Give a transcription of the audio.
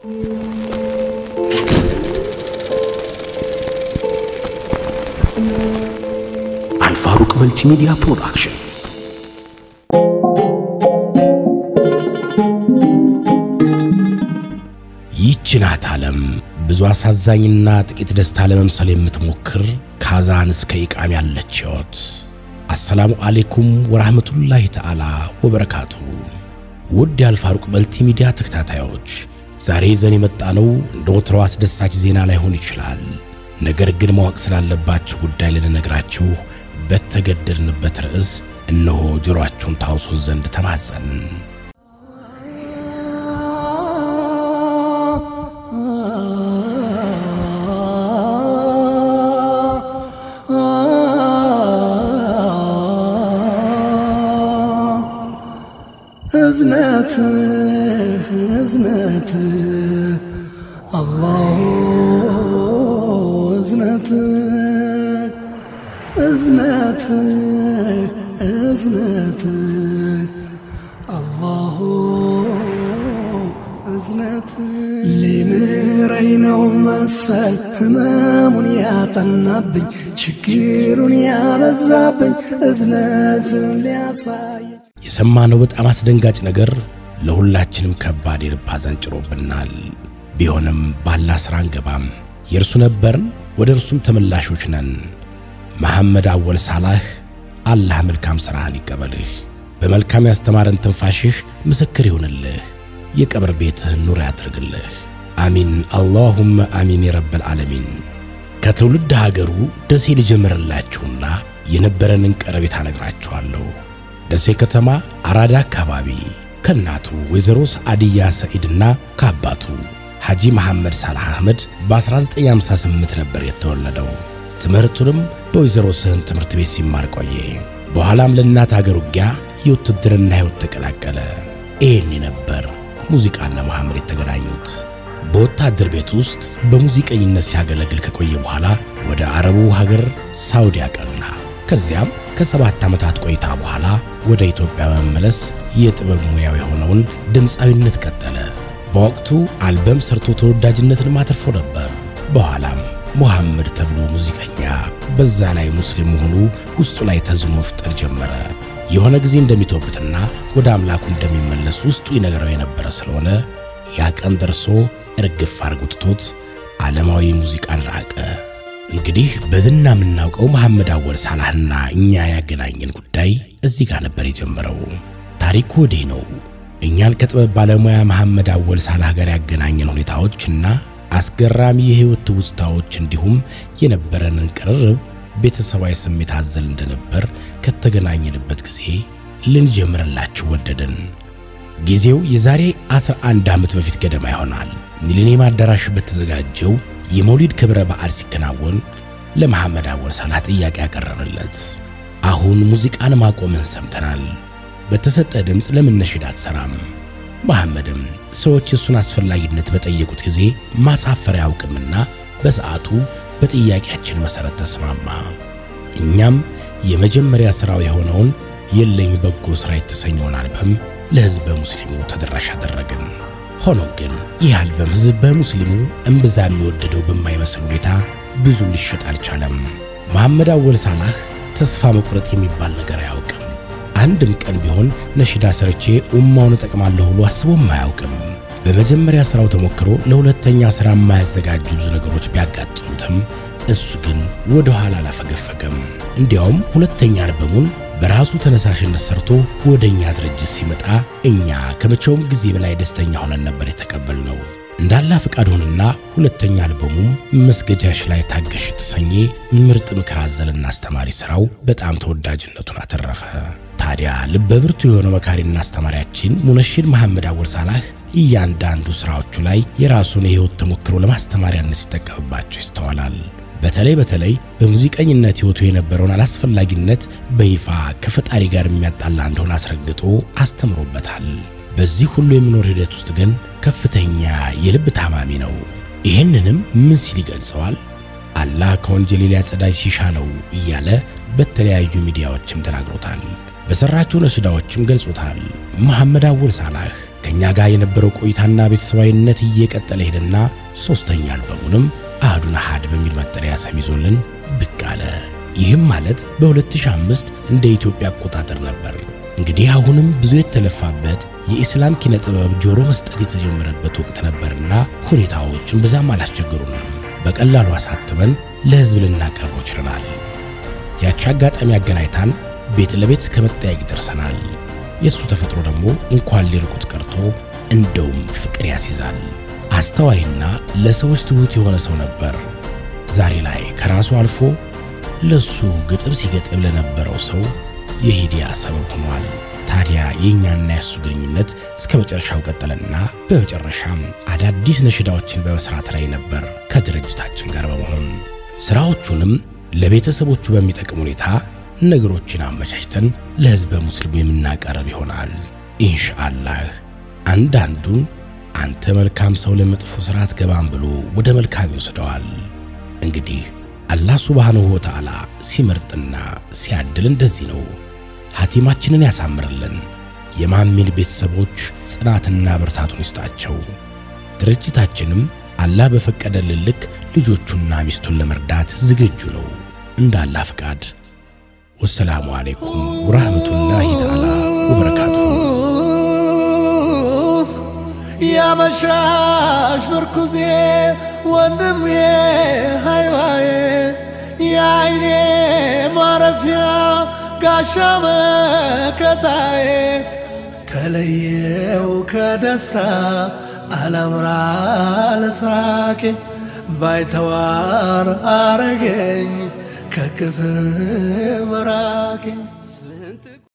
አልፋሩቅ መልቲሚዲያ ፕሮዳክሽን ይህች ናት ዓለም ብዙ አሳዛኝና ጥቂት ደስታ ለመምሰል የምትሞክር ካዛን እስከ ኢቃም ያለች ሕይወት። አሰላሙ አሌይኩም ወራህመቱላሂ ተዓላ ወበረካቱ። ውድ የአልፋሩቅ መልቲሚዲያ ተከታታዮች ዛሬ ይዘን የመጣነው እንደ ወትሮው አስደሳች ዜና ላይሆን ይችላል። ነገር ግን ማወቅ ስላለባችሁ ጉዳይ ልንነግራችሁ በተገደድንበት ርዕስ እነሆ ጆሮአችሁን ታውሱት ዘንድ ተማጸንን። እዝነት እዝነት አላሁ እዝነት እዝነት እዝነት አላሁ እዝነት ሊምረኝ ነው መሰል ህመሙን ያጠናብኝ ችግሩን ያበዛብኝ እዝነቱን ሊያሳይ የሰማነው በጣም አስደንጋጭ ነገር ለሁላችንም ከባድ የልብ ሐዘን ጭሮብናል። ቢሆንም ባላ ሥራ አንገባም። የእርሱ ነበርን፣ ወደ እርሱም ተመላሾች ነን። መሐመድ አወል ሳላህ አላህ መልካም ሥራህን ይቀበልህ፣ በመልካም ያስተማረን ትንፋሽህ ምስክር ይሁንልህ፣ የቀብር ቤትህን ኑር ያድርግልህ። አሚን አላሁመ አሚን የረበል ዓለሚን። ከትውልድ ሀገሩ ደሴ ልጀምርላችሁና የነበረንን ቀረቤታ ነግራችኋለሁ። ደሴ ከተማ አራዳ አካባቢ ከእናቱ ወይዘሮ ሰዓድያ ሰዒድና ከአባቱ ሐጂ መሐመድ ሳላህ አህመድ በ1958 ነበር የተወለደው። ትምህርቱንም በወይዘሮ ስህን ትምህርት ቤት ሲማር ቆየ። በኋላም ለእናት አገር ውጊያ የውትድርና ሕይወት ተቀላቀለ። ይህኔ ነበር ሙዚቃና መሐመድ የተገናኙት። በወታደር ቤት ውስጥ በሙዚቀኝነት ሲያገለግል ከቆየ በኋላ ወደ አረቡ ሀገር ሳውዲ አቀና። ከዚያም ከሰባት ዓመታት ቆይታ በኋላ ወደ ኢትዮጵያ በመመለስ የጥበብ ሙያው የሆነውን ድምፃዊነት ቀጠለ። በወቅቱ አልበም ሰርቶ ተወዳጅነትን አትርፎ ነበር። በኋላም ሙሐመድ ተብሎ ሙዚቀኛ፣ በዛ ላይ ሙስሊም መሆኑ ውስጡ ላይ ተዝኖ መፍጠር ጀመረ። የሆነ ጊዜ እንደሚተውበትና ወደ አምላኩ እንደሚመለስ ውስጡ ይነግረው የነበረ ስለሆነ ያ ቀን ደርሶ እርግፍ አድርጎ ትቶት ዓለማዊ ሙዚቃን ራቀ። እንግዲህ በዝና የምናውቀው መሐመድ አወል ሳላህና እኛ ያገናኘን ጉዳይ እዚህ ጋር ነበር የጀመረው። ታሪኩ ወዲህ ነው። እኛን ከጥበብ ባለሙያ መሐመድ አወል ሳላህ ጋር ያገናኘን ሁኔታዎችና አስገራሚ የሕይወት ትውስታዎች እንዲሁም የነበረንን ቅርርብ ቤተሰባዊ ስሜት አዘል እንደነበር ከተገናኘንበት ጊዜ ልንጀምርላችሁ ወደድን። ጊዜው የዛሬ 11 ዓመት በፊት ገደማ ይሆናል። ሚሊኒየም አዳራሽ በተዘጋጀው የመውሊድ ክብረ በዓል ሲከናወን ለመሐመድ አወል ሳላህ ጥያቄ ያቀረብንለት፣ አሁን ሙዚቃን ማቆምን ሰምተናል። በተሰጠ ድምፅ ለምን ነሽድ አትሰራም? መሐመድም ሰዎች እሱን አስፈላጊነት በጠየቁት ጊዜ ማሳፈር አያውቅምና በሰዓቱ በጥያቄያችን መሠረት ተስማማ። እኛም የመጀመሪያ ሥራው የሆነውን የለኝ በጎ ሥራ የተሰኘውን አልበም ለሕዝበ ሙስሊሙ ተደራሽ አደረግን። ሆኖም ግን ይህ አልበም ሕዝበ ሙስሊሙ እምብዛ የሚወደደው በማይመስል ሁኔታ ብዙም ሊሸጥ አልቻለም። መሐመድ አወል ሳላህ ተስፋ መቁረጥ የሚባል ነገር አያውቅም። አንድም ቀን ቢሆን ነሽዳ ሰርቼ ኡማውን እጠቅማለሁ ብሎ አስቦም አያውቅም። በመጀመሪያ ሥራው ተሞክሮ ለሁለተኛ ሥራ የማያዘጋጁ ብዙ ነገሮች ቢያጋጥሙትም እሱ ግን ወደ ኋላ አላፈገፈገም። እንዲያውም ሁለተኛ አልበሙን በራሱ ተነሳሽነት ሰርቶ ወደ እኛ ድርጅት ሲመጣ እኛ ከመቼውም ጊዜ በላይ ደስተኛ ሆነን ነበር የተቀበልነው። እንዳላ ፈቃድ ሆንና ሁለተኛ አልበሙም መስገጃሽ ላይ ታገሽ የተሰኘ ምርጥ ምክር አዘልና አስተማሪ ሥራው በጣም ተወዳጅነቱን አተረፈ። ታዲያ ልበ ብርቱ የሆነው መካሪና አስተማሪያችን ሙነሺድ መሐመድ አወል ሳላህ እያንዳንዱ ሥራዎቹ ላይ የራሱን የሕይወት ተሞክሮ ለማስተማሪያነት ሲጠቀምባቸው ይስተዋላል። በተለይ በተለይ በሙዚቀኝነት ሕይወቱ የነበረውን አላስፈላጊነት በይፋ ከፈጣሪ ጋር የሚያጣላ እንደሆነ አስረግጦ አስተምሮበታል። በዚህ ሁሉ የመኖር ሂደት ውስጥ ግን ከፍተኛ የልብ ታማሚ ነው። ይህንንም ምን ሲል ይገልጸዋል? አላህ ከወንጀሌ ሊያጸዳኝ ሲሻ ነው እያለ በተለያዩ ሚዲያዎችም ተናግሮታል። በሠራቸው ነሽዳዎችም ገልጾታል። መሐመድ አወል ሳላህ ከእኛ ጋር የነበረው ቆይታና ቤተሰባዊነት እየቀጠለ ሄደና ሦስተኛ አልበሙንም አህዱን አሃድ በሚል መጠሪያ ስም ይዞልን ብቅ አለ። ይህም ማለት በ2005 እንደ ኢትዮጵያ አቆጣጠር ነበር። እንግዲህ አሁንም ብዙ የተለፋበት የኢስላም ኪነ ጥበብ ጆሮ መስጠት የተጀመረበት ወቅት ነበርና ሁኔታዎች እምብዛም አላስቸገሩንም። በቀላሉ አሳትመን ለሕዝብ ልናቀርበው ችለናል። ያቺ አጋጣሚ አገናኝታን ቤት ለቤት እስከ መጠያየቅ ደርሰናል። የእሱ ተፈጥሮ ደግሞ እንኳን ሊርቁት ቀርቶ እንደውም ፍቅር ያስይዛል። አስተዋይና ለሰዎች ትሑት የሆነ ሰው ነበር። ዛሬ ላይ ከራሱ አልፎ ለሱ ግጥም ሲገጥም ለነበረው ሰው የሂዲያ ሰበብ ሆኗል። ታዲያ የእኛና የሱ ግንኙነት እስከ መጨረሻው ቀጠለና በመጨረሻም አዳዲስ ነሽዳዎችን በመስራት ላይ ነበር ከድርጅታችን ጋር በመሆን ሥራዎቹንም ለቤተሰቦቹ በሚጠቅም ሁኔታ ነገሮችን አመቻችተን ለሕዝበ ሙስሊሙ የምናቀርብ ይሆናል ኢንሻአላህ። አንዳንዱን አንተ መልካም ሰው ለመጥፎ ሥራ አትገባም ብሎ ወደ መልካም ይወስደዋል። እንግዲህ አላህ ሱብሓነሁ ወተዓላ ሲመርጥና ሲያድል እንደዚህ ነው። ሐቲማችንን ያሳምርልን። የማሚን ቤተሰቦች ጽናትና ብርታቱን ይስጣቸው። ድርጅታችንም አላህ በፈቀደልን ልክ ልጆቹና ሚስቱን ለመርዳት ዝግጁ ነው እንደ አላህ ፍቃድ። ወሰላሙ አሌይኩም ወራህመቱላሂ ተዓላ ወበረካቱ። ያመሻሽ ምርኩዜ ወንድሜ ሃይዋዬ የአይኔ ማረፊያ ጋሻ መከታዬ ተለየው ከደስታ አላምራ ለሳቄ ባይተዋር አረገኝ ከክፍል መራቄ